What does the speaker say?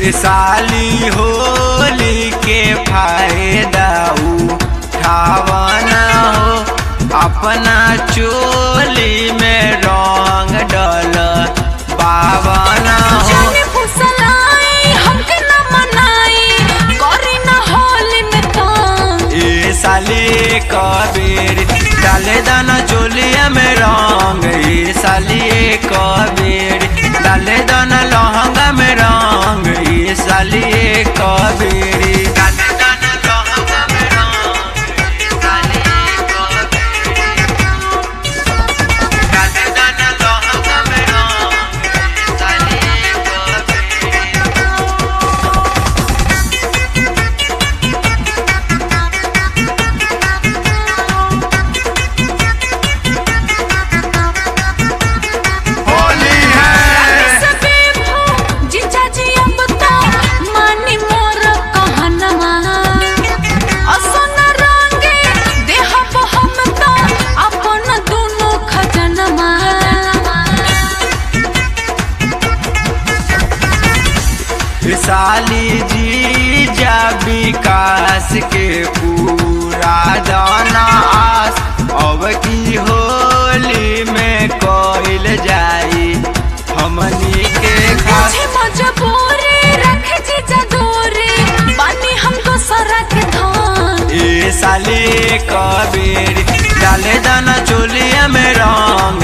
साली होली के फायदा उठावना हो अपना चोली में रंग डल पावना हो जाने फुसलाई हमके न मनाई करी न होली में काम ए साली कबीर डाले दाना चोलिया में रंग ए साली कबीर डाले दाना लहंगा में रंग ए साली कबीर डाले दाना लहंगा में रंग ए साली कबीर डाले दाना लहंगा में रंग ए साली कबीर होली है सबे भो जीजा जी अब तो मानी मोर कहनमा असन रंगे देहब हम तो अपन दोनों खजनमा साली जी जा विकास के पूरा दाना आस अब की होली में कोइल जाई हमनी के खास मुझे मजबूरी रख जीजा दूरी बानी हमको सरक धान ए साली कबीर डाले दाना चोलिया में रंग